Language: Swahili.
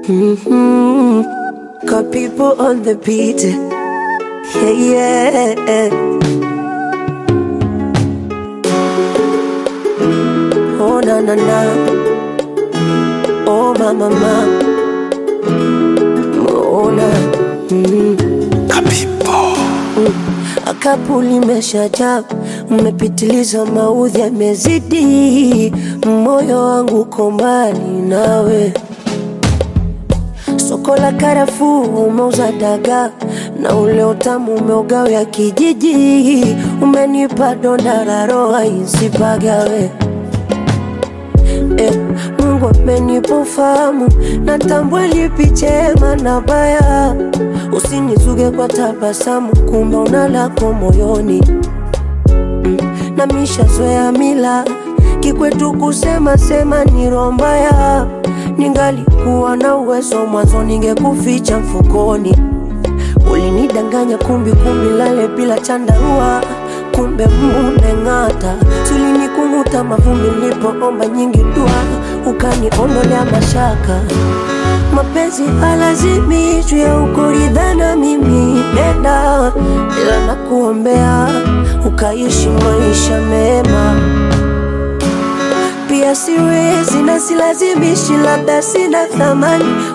hmm Got people on the beat. Yeah, yeah. Oh, na na na. Oh, ma ma ma. Oh, na. Mm. Akapu limeshajaa, mmepitiliza, maudhi yamezidi, moyo wangu uko mbali nawe. Soko la karafuu umeuza dagaa na ule utamu umeugawia kijiji, umenipa donda la roho isipagawe. Eh, Mungu amenipa ufahamu, natambua lipi chema na baya. Usinizuge kwa tabasamu, kumbe una lako moyoni mm. na mishazoea mila kikwetu kusema sema ni roho mbaya. Ningalikuwa na uwezo mwanzo, ningekuficha mfukoni. Ulinidanganya kumbi kumbi, lale bila chandarua, kumbe mumeng'ata. Sulinikung'uta mavumbi nilipoomba nyingi dua, ukaniondolea mashaka. Mapenzi halazimishwi ya ukuridhana, mimi nenda, ila nakuombea ukaishi maisha mema pia siwezi na silazimishi, labda sina thamani